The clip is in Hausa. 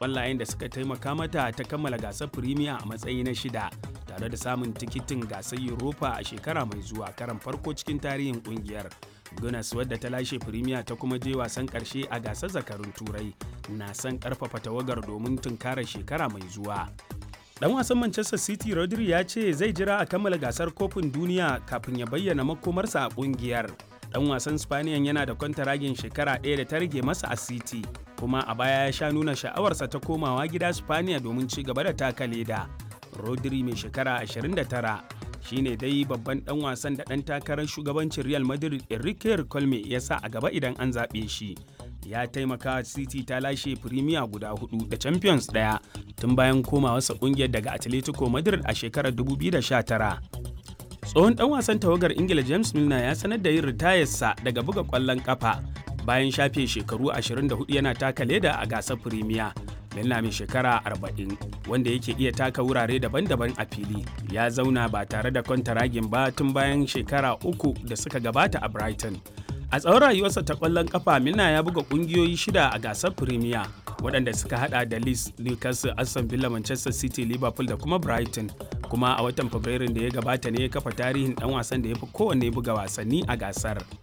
ƙwallayen da suka taimaka mata ta kammala gasar Premier a matsayi na shida tare da samun tikitin gasar Europa a shekara mai zuwa karan farko cikin tarihin ƙungiyar. Gunas wadda ta lashe Premier ta kuma je wasan ƙarshe a gasar zakarun Turai na son ƙarfafa tawagar domin tunkarar shekara mai zuwa. Dan wasan Manchester City Rodri ya ce zai jira a kammala gasar kofin duniya kafin ya bayyana makomarsa a kungiyar. Dan wasan Spaniyan yana da kwantaragin shekara ɗaya da ta rage masa a City, kuma a baya ya sha nuna sha'awarsa ta komawa gida Spaniya domin ci gaba da taka leda. Rodri mai shekara 29 shine dai babban dan wasan da dan takarar shugabancin Real Madrid Enrique Colme ya sa a gaba idan an zaɓe shi. ya taimaka City ta lashe Premier guda hudu da Champions daya tun bayan komawarsa kungiyar daga Atletico Madrid a shekarar 2019. Tsohon dan wasan tawagar Ingila James Milner ya sanar da yin ritayarsa daga buga kwallon kafa bayan shafe shekaru 24 yana taka leda a gasar Premier. Milner mai shekara 40 wanda yake iya taka wurare daban-daban a fili ya zauna ba tare da kwantaragin ba tun bayan shekara uku da suka gabata a Brighton. A tsawon rayuwarsa ta ƙwallon ƙafa Milna ya buga ƙungiyoyi shida a gasar Premier waɗanda suka hada da Leeds, Newcastle, Aston Villa, Manchester City, Liverpool da kuma Brighton. Kuma a watan Fabrairun da ya gabata ne ya kafa tarihin ɗan wasan da ya fi kowanne buga wasanni a gasar.